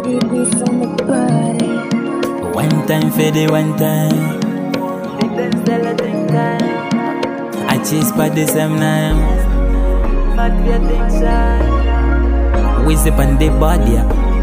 Babies on the body. One time for the one time. I chase by the same name. We zip on the body.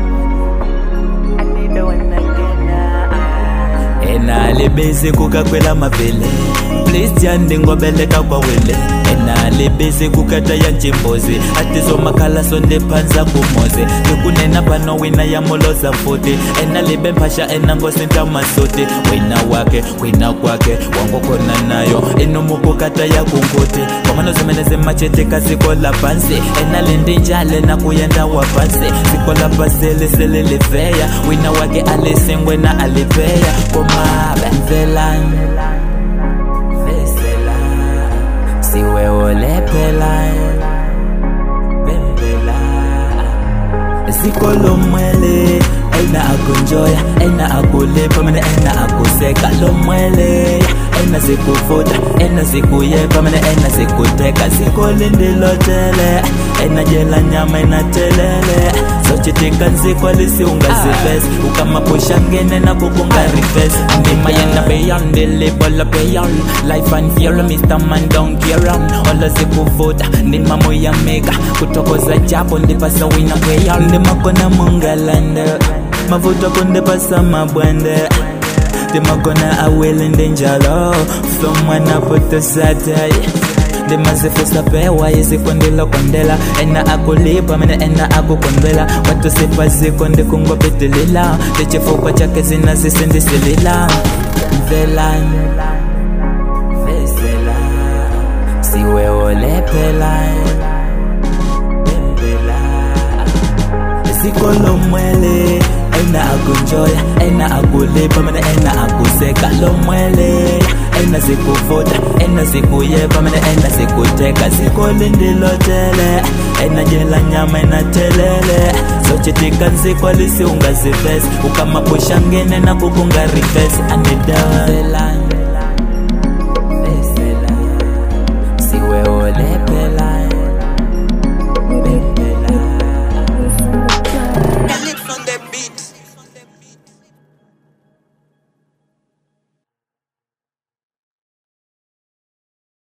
ena lebese kukakwela mavele please tyandi ngobeleka kwawele ena lebese kukata ya njimbozi atizomakhala sonde phansa kumoze likunena pano wina ya moloza mfuti ena libe mphasha ena ngosinta masote wina wake wina kwake wangokhona nayo inomukukata ya kunkuti kwamanozimeneze machete kasikola phansi ena lendinjale nakuyenda wa phansi sikola pasele sele liveya wina wake alisengwe na alipeya komabe mvelani vesela siwewolephela bembela sikolomwele ena akunjoya ena akulipa mina ena akuseka lomwele ena sikufuta ena sikuyepa mina ena sikuteka sikolindilotele ena jela nyama inatelele sochitika nsikwalisi ungazivesi ukamapusha ngene na kukungarifesi ndima yenda beyond the label of beyond life and fear Mr. Man don't care on Ola sikuvuta ndima muyamika kutokoza japo ndipasa wina kweya ndima kona mungalanda mavuto kundipasa mabwende ndimakona awelinde njalo somwana potosatay ndimazifisa pewa izikondela kondela ena akulipa mina ena akukondela watu sipa ziko ndikungopitilila tichifukwa chake zinazisindisilila mvelani vesela siwewolephela bembela sikolomwele ena akunjoya ena akulipa mina ena akuseka lomwele ena sikuvuta ena sikuyepa mina ena sikuteka sikolindilotele ena jela nyama inatelele sochitika nsikwalisi ungazivesi ukamapusha ngene na kukungarifesi anidawa